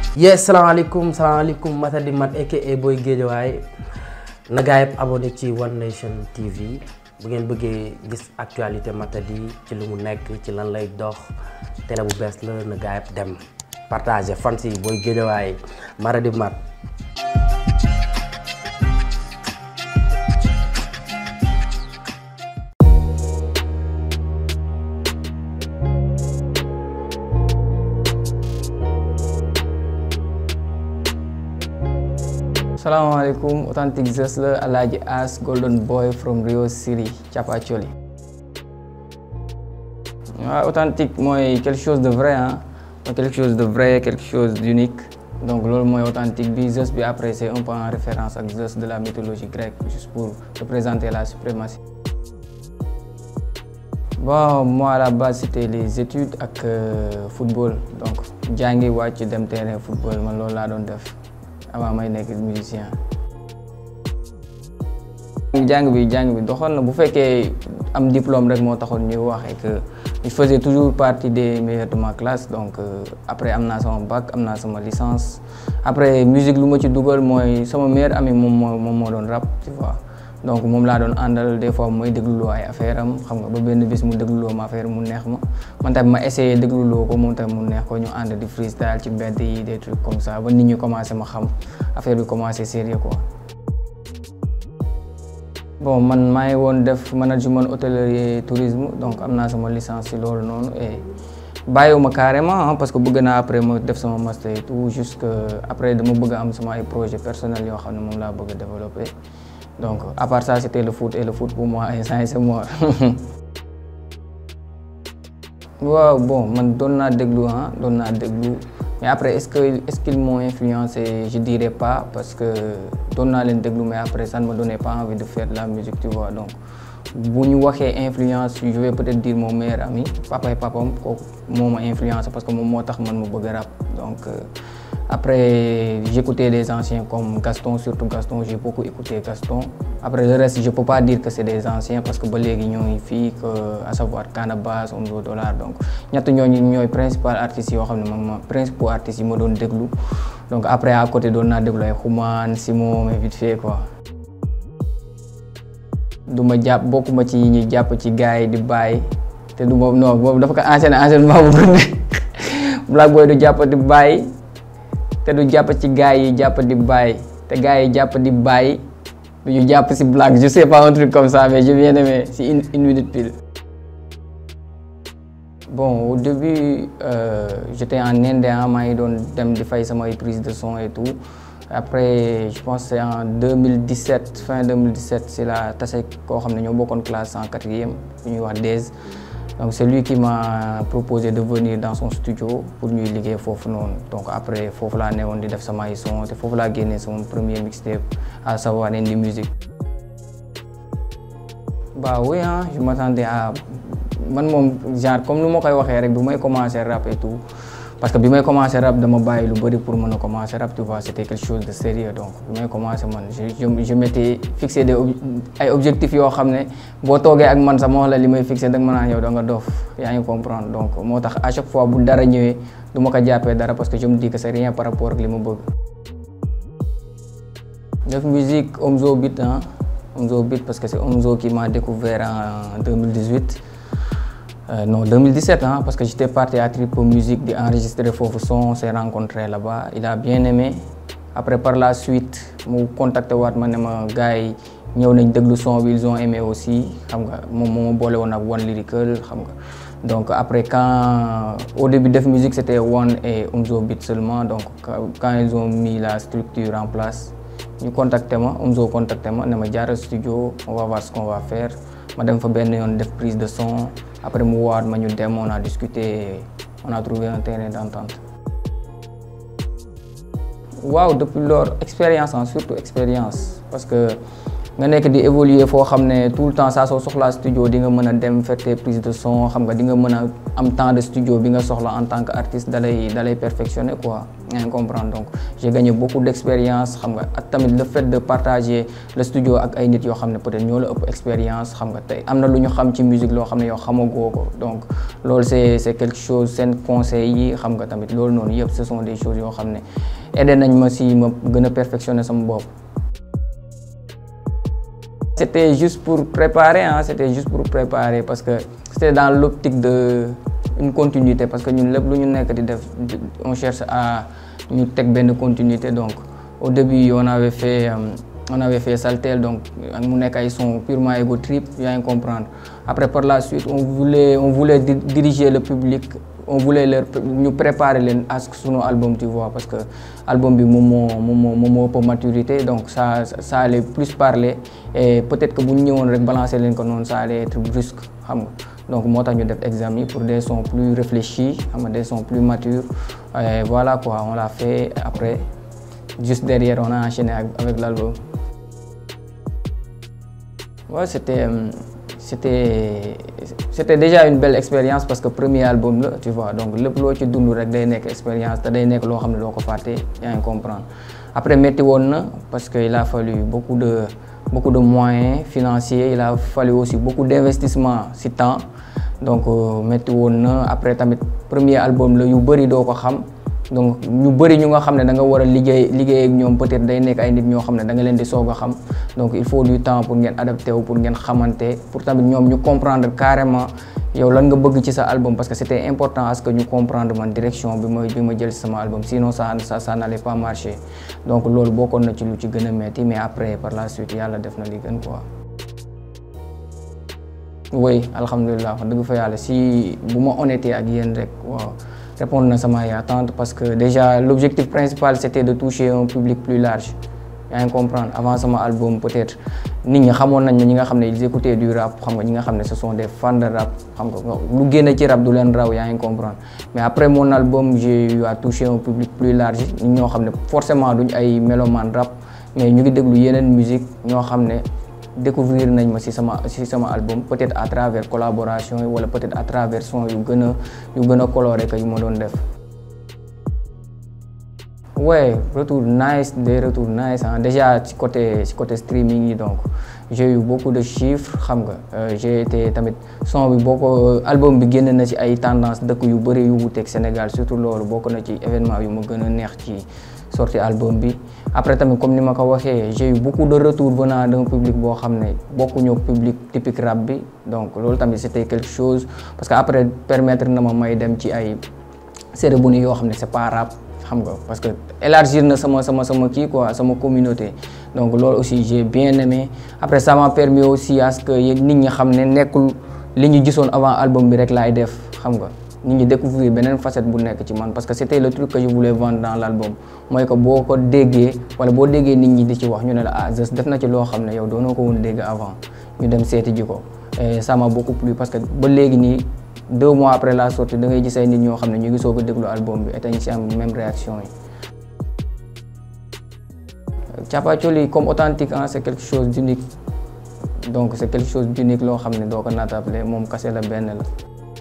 yes salaamaaleykum salaamaaleykum Matadi Mat aka Boy Guédiawaye na gaa yëpp abonné ci One Nation TV bu ngeen bëggee gis actualité Matadi ci lu mu nekk ci lan lay dox télé bu bees la na gaa yëpp dem partagé fans yi Boy Guédiawaye Matadi Mat salaamaaleykum authentique Zeus la Alaaji As Golden Boy from Rio City Chapacholi waaw authentique mooy quelque chose de vrai ah mooy quelque chose de vrai quelque chose d'unique donc loolu mooy authentique bi Zeus bi après c'est un peu en référence ak Zeus de la mythologie grecque juste pour représenter la suprématie bon moi à la base c'était les études ak euh, football donc jàngi wàcc dem terrain football man loolu laa doon def avant may nekk musicien jàng bi jàng bi doxoon na bu fekkee am diplôme rek moo taxoon ñuy wax et que je faisais toujours partie des meilleurs de ma classe donc euh, après am naa sama bac am naa sama licence après musique lu ma ci dugal mooy sama meilleur ami moom moo moom moo doon rap tu vois donc moom laa doon àndal des fois mooy dégluloo ay affaire am xam nga ba benn bis mu dégluloo ma affaire mu neex ma man tamit ma essayé dégluloo ko moom tamit mu neex ko ñu ànd di freestyle ci mbedd yi des trucs comme ça ba nit ñi commencé ma xam affaire bi commencé sérieux quoi bon man maa ngi woon def management hôtellerie tourisme donc am naa sama licence ci loolu noonu et bàyyiwuma carrément parce que bëgg naa après ma def sama master et tout jusque après dama bëgg am sama ay projet personnel yoo xam ne moom laa bëgg a développer donc à part ça c'était le foot et le foot pour moi instant c'est mort waaw bon man doon naa déglu ah doon naa déglu mais après est-ce que est-ce qu'ils m'ont influencé je dirais pas parce que doon naa leen déglu mais après ça ne me donnait pas envie de faire de la musique tu vois donc bu ñu waxee influence je vais peut-être dire mon meilleur ami papa et papam kooku moo ma influencé parce que moom moo tax man ma bëgg rap donc euh, après j'écoutais des anciens comme Gaston surtout Gaston j'ai beaucoup écouté Gaston après le reste je peux pas dire que c'est des anciens parce que ba léegi ñoo ngi fii que à savoir Canabasse Omzo Dollar donc ñett ñooñu ñooy principal artistes yoo xam ne man ma principaux artistes yi ma doon déglu donc après à côté doon naa déglu ay Xuman Simon mais vite fait quoi du ma jàpp bokkuma ci ñi jàpp ci gars yi di bàyyi te du ma non boobu dafa ko enchaîné enchaînement bu gudd Black Boy du jàpp di bàyyi te du jàpp ci gars yi jàpp di bàyyi te gars yi jàpp di bàyyi du ñu jàpp si Black je sais pas un truc comme ça mais je viens d'aimer si une une minute pile. bon au début euh, j'étais en Inde maa ngi doon dem di fay samay prise de son et tout après je pense c'est en 2017 fin 2017 c'est la tase koo xam ne ñoo bokkoon classe en quatrième bu ñuy wax DES donc c'est lui qui m'a proposé de venir dans son studio pour ñuy liggéey foofu noonu donc après foofu laa newoon di def samay son te foofu laa génnee sama premier mixtape à savoir Indie Music bah oui hein je m'attendais à man moom genre comme nu ma koy waxee rek bi may commencer rap et tout parce que bi may commencer rap dama bàyyi lu bëri pour mën a commencer rap tu vois c'était quelque chose de sérieux donc bi may commencer man je je je m'étais fixé des ay objectifs yoo xam ne boo toogee ak man sax ma wax la li may fixé da nga mën a yow da nga dof yaa ngi comprendre donc moo tax à chaque fois bu dara ñëwee du ma ko jàppee dara parce que je me dis que c'est rien par rapport ak li ma bëgg. def musique Omzo Beat ah Omzo Beat parce que c'est Omzo qui m'a découvert en 2018. Euh, non 2017 hein, parce que j'étais parti à Tripo Musique di enregistrer foofu son on s'est rencontré là-bas il a bien aimé après par la suite mu contacté waat ma ne ma gars yi ñëw nañ déglu son bi ils ont aimé aussi xam nga moom moo ma boole woon ak One Lyrical xam nga donc après quand au début def musique c'était One et Omzo Beat seulement donc quand ils ont mis la structure en place ñu contacté ma Omzo contacté ma ne ma jaaral studio on va voir ce qu'on va faire ma dem fa benn yoon def prise de son après mu waat ma ñu dem on a discuté on a trouvé un terrain d'entente waaw depuis lors expérience en surtout expérience parce que nga nekk di évoluer foo xam ne tout le temps saa soo soxlaa studio di nga mën a dem faire tes prises de son xam nga di nga mën a am temps de studio bi nga soxla en tant que artiste dalay dalay perfectionner quoi nga comprendre donc j'ai gagné beaucoup d'expérience xam nga ak tamit le fait de partager le studio ak ay nit yoo xam ne peut-être ñoo la ëpp expérience xam nga tey am na lu ñu xam ci musique loo xam ne yow xamagoo ko donc loolu c'est c'est quelque chose seen conseils yi xam nga tamit loolu noonu yëpp ce sont des choses yoo xam ne aidé nañ ma si ma gën a perfectionner sama bopp. C'était juste pour préparer hein c'était juste pour préparer parce que c'était dans l'optique de une continuité parce que ñun lépp lu ñu nekk di def on cherche à ñu teg benn continuité donc au début on avait fait euh, on avait fait Saltel donc mu nekk ay son purement ego trip yaa ngi comprendre après par la suite on voulait on voulait diriger le public on voulait leur ñu préparer leen à sunu album tu vois parce que album bi moom moo moom moo moom moo ëpp maturité donc ça ça allait plus parler et peut-être que bu ñu ñëwoon rek balancer leen ko noonu ça allait être brusque xam nga donc moo tax ñu def examen pour des sons plus réfléchis xam nga des sons plus matures et voilà quoi on l'a fait après juste derrière on a enchaîné avec l'album ouais c'était c'était c'était déjà une belle expérience parce que premier album la tu vois donc lépp loo ci dund rek day nekk expérience te day nekk loo xam ne doo ko fàtte yaa ngi comprendre après métti woon na parce que il a fallu beaucoup de beaucoup de moyens financiers il a fallu aussi beaucoup d'investissement ci temps donc métti woon na après tamit premier album la yu bëri doo ko xam donc ñu bëri ñu nga xam ne da nga war a liggéey liggéey ak ñoom peut-être day nekk ay nit ñoo xam ne da nga leen di soog a xam donc il faut du temps pour ngeen adapté wu pour ngeen xamante pour tamit ñoom ñu comprendre carrément yow lan nga bëgg ci sa album parce que c'était important à ce que ñu comprendre man direction bi ma bi ma jël ci sama album sinon ça ça ça n'allait pas marcher donc loolu bokkoon na ci lu ci gën a metti mais après par la suite yàlla def na li gën quoi. oui alhamdulilah wax dëgg fa yàlla si bu ma honnêteté ak yéen rek waaw. répondre na sama ay attentes parce que déjà l'objectif principal c'était de toucher un public plus large yaa ngi comprendre avant sama album peut-être nit ñi xamoon nañ ma ñi nga xam ne ils écoutaient du rap xam nga ñi nga xam ne ce sont des fans de rap xam nga lu génne ci rap du leen raw yaa ngi comprendre mais après mon album j'ai eu à toucher un public plus large ñi ñoo xam ne forcément duñ ay mélomane rap mais ñu ngi déglu yeneen musique ñoo xam ne découvrir nañ ma ci sama ci sama album peut-être à travers collaboration yi wala peut-être à travers son yu gën a yu gën a coloré que yu ma doon def ouais retour nice des retours nice hein déjà ci côté ci côté streaming yi donc j'ai eu beaucoup de chiffres xam nga j'ai été tamit son bi boo ko album bi génn na ci ay tendance dëkk yu bëri yu wuteeg Sénégal surtout loolu bokk na ci événement yu ma gën a neex ci sorti album bi après tamit comme ni ma ko waxee j'ai eu beaucoup de retours venant d'un public boo xam ne bokkuñu public typique rap bi donc loolu tamit c'était quelque chose parce que après permettre na ma may dem ci ay cérémonie yoo xam ne c'est pas rap xam nga parce que élargir na sama sama sama kii quoi sama communauté donc loolu aussi j'ai bien aimé après ça m'a permis aussi à ce que nit ñi xam ne nekkul li ñu gisoon avant album bi rek laay def xam nga nit ñi découvrir beneen facette bu nekk ci man parce que c'était le truc que je voulais vendre dans l'album mooy que boo ko déggee wala boo déggee nit ñi di ci wax ñu ne la ah Zeus def na ci loo xam ne yow doonoo ko woon dégg avant ñu dem seeti ji ko et ça m'a beaucoup plu parce que ba léegi nii deux mois après la sortie da ngay gis ay nit ñoo xam ne ñu ngi soog a déglu album bi et dañ ci am même réaction yi. Thiapathioli comme authentique ah c'est quelque chose d'unique donc c'est quelque chose d'unique loo xam ne doo ko naatable moom kase la benn la.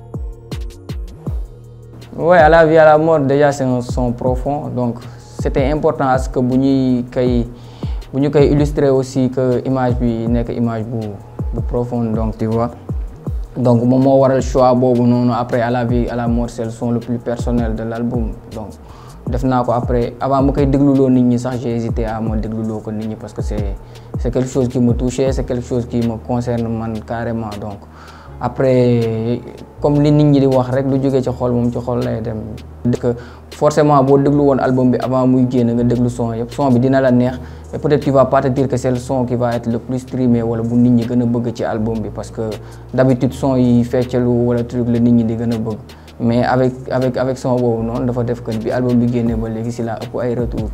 Ouais, à la vie à la mort déjà c'est un son profond donc c'était important à ce que bu ñuy koy bu ñu koy illustrer aussi que image bi nekk image bu bu profonde donc tu vois donc moom moo waral choix boobu noonu après à la vie à la mort c'est le son le plus personnel de l'album donc def naa ko après avant ma koy dégluloo nit ñi sax j'ai hésité à ma dégluloo ko nit ñi parce que c'est c'est quelque chose qui me touchait c'est quelque chose qui me concerne man carrément donc après comme li nit ñi di wax rek lu jógee ci xol moom ci xol lay dem que forcément boo déglu woon album bi avant muy génn nga déglu son yëpp son bi dina la neex et peut-être tu vas pas te dire que c'est le son qui va être le plus streamé wala bu nit ñi gën a bëgg ci album bi parce que d'habitude son yi feccalu wala truc la nit ñi di gën a bëgg mais avec avec avec son boobu noonu dafa def que bi album bi génnee ba léegi si la ëpp ay retour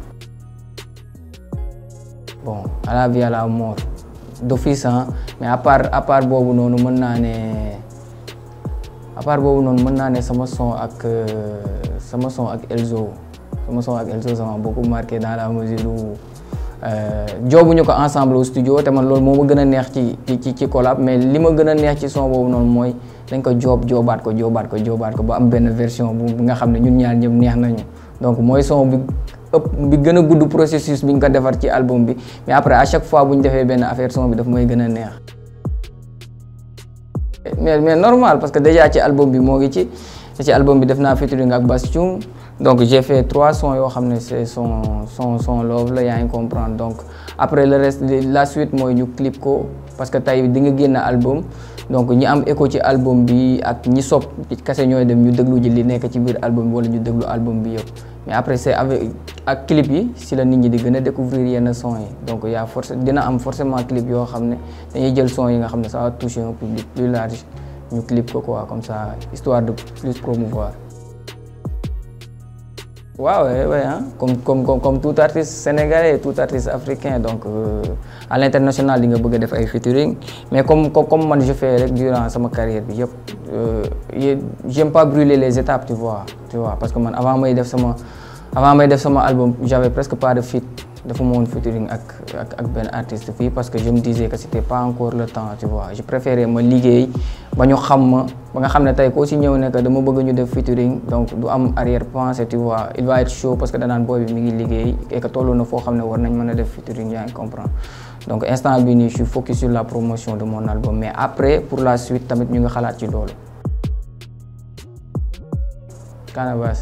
bon à la vie à la mort d'office hein mais à part à part boobu noonu mën naa ne à part boobu noonu mën naa ne sama son ak sama son ak Elzo sama son ak Elzo ça m'a beaucoup marqué dans la mesure où joobuñu ko ensemble au studio te man loolu moo ma gën a neex ci ci ci collab mais li ma gën a neex ci son boobu noonu mooy dañ ko joob joobaat ko joobaat ko joobaat ko ba am benn version bu nga xam ne ñun ñaar ñëpp neex nañu donc mooy son bi ëpp bi gën a gudd processus bi ñu ko defar ci album bi mais après à chaque fois bu ñu defee benn affaire son bi daf mooy gën a neex. mais mais normal parce que déjà ci album bi moo ngi ci ci album bi def naa featuring ak Bass Thioung donc j'ai fait trois sons yoo xam ne c'est son son son love la yaa ngi comprendre donc après le reste la suite mooy ñu clip ko parce que tey di nga génn album donc ñi am écho ci album bi ak ñi sopp kase ñooy dem ñu déglu ji li nekk ci biir album bi wala ñu déglu album bi yëpp mais après c'est avec ak clip yi si la nit ñi di gën a découvrir yenn son yi donc y a force dina am forcément clip yoo xam ne dañuy jël son yi nga xam ne ça va toucher un public plus large ñu clip ko quoi comme ça histoire de plus promouvoir waaw ouais, ouais, hein? comme, comme, comme, comme tout artiste sénégalais tout artiste africain donc euh, à l'international di nga bëgg a def ay featuring mais comme comme, comme man je fais rek durant sama carrière bi yëpp euh, j'aime pas brûler les étapes tu vois tu vois parce que man avant may def sama avant may def sama album j'avais presque pas de feat dafa ma woon featuring ak ak ak benn artiste fii parce que je me disais que c'était pas encore le temps tu vois je préférais ma liggéey ba ñu xam ma ba nga xam ne tey koo si ñëw ne que dama bëgg ñu def featuring donc du am arrière pensée tu vois il va être chaud parce que danaan booy bi mi ngi liggéey et que tollu na foo xam ne war nañ mën a def featuring yaa ngi comprendre donc instant bi nii je suis focus sur la promotion de mon album mais après pour la suite tamit ñu ngi xalaat ci loolu Canabasse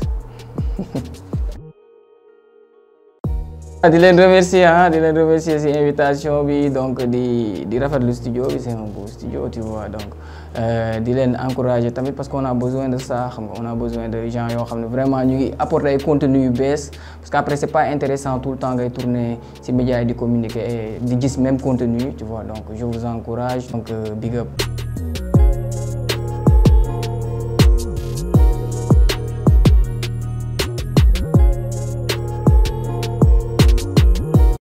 di leen remercier ah di leen remercier ci invitation bi donc di di rafetlu studio bi c'est un beau studio tu vois donc di leen encourager tamit parce qu'on a besoin de ça xam nga on a besoin de gens yoo xam ne vraiment ñu ngi apporter ay contenu yu bees parce que après c'est pas intéressant tout le temps ngay tourner ci médias yi di communiquer et di gis même contenu tu vois donc je vous encourage donc big up